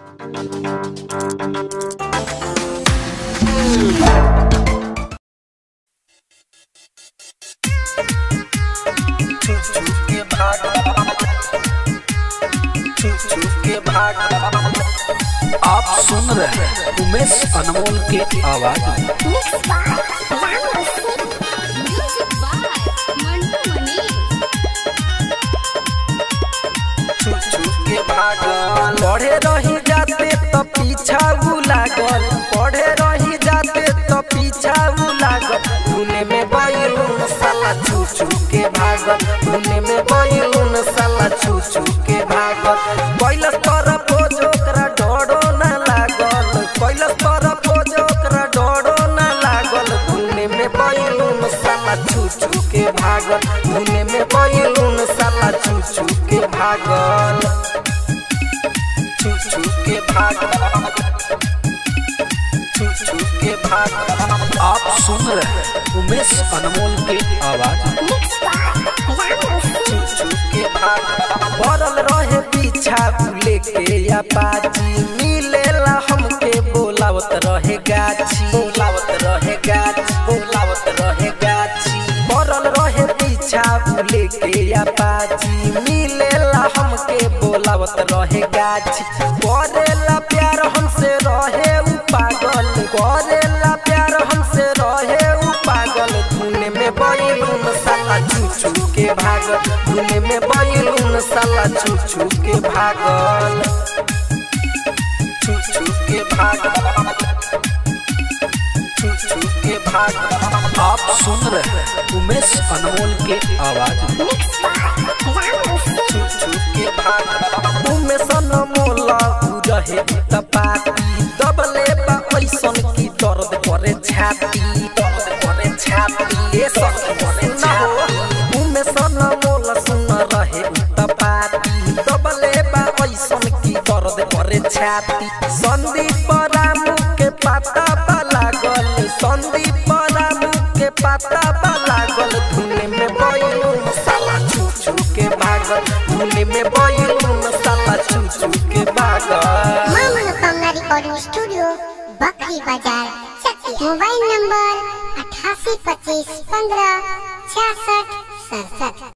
छुप छुप के भाग छुप छुप के भाग आप सुन रहे हैं उमेश अनमोल के आवाज में Mixed by Ramos. Music by Mantu Mani. छुप छुप के भागल पढ़े रही जाते तो पीछा उ लागल पढ़े रही जाते तो पीछा उ लागल धुने में बैलून साला छुप छुप के भागल धुने में बैलून साला छुप छुप के भागल कैलस तरफ हो जो ओकरा डरो ना लागल कैलस तरफ हो जो ओकरा डरो ना लागल धुने में बैलून साला छुप छुप के भागल धुने में बैलून साला छुप छुप के भागल छुप छुप के भागल छुप छुप के भागल आप सुन रहे हैं उमेश अनमोल के आवाज में Mixed by Ramos. छुप छुप के भागल भरल रहे पीछा भूले के या पाची मिलेला हमके बोलावत रहे गाछी बोलावत रहे गाछी बोलावत रहे गाछी भरल रहे पीछा भूले के या पाची मिलेला हमके बोलावत रहे गाछी करेला प्यार हमसे रहे उ पागल करेला प्यार हमसे रहे उ पागल धुने में बैलून साला छू छू के भागल धुने में बैलून साला छू छू के भागल छू छू के भागल छू छू के भागल आप सुन रहे हैं उमेश अनमोल के आवाज में Mixed by Ramos. छुप छुप के भाग उमे सन मोला उ रहे तपाती दबले बा ऐसन की दर्द करे छाती दर्द करे छाती ए सब करे छाती उमे सन मोला सुन रहे तपाती दबले बा ऐसन की दर्द करे छाती संदीप रामू के पाता बा लागल संदीप रामू के पाता बा लागल धुने में बैलून साला छू छू के भागल धुने में बैलून साला छू छू के भागल मां मनोकामना रिकॉर्डिंग स्टूडियो बकरी बाजार चकिया मोबाइल नंबर अठासी पच्चीस पंद्रह छियासठ सड़सठ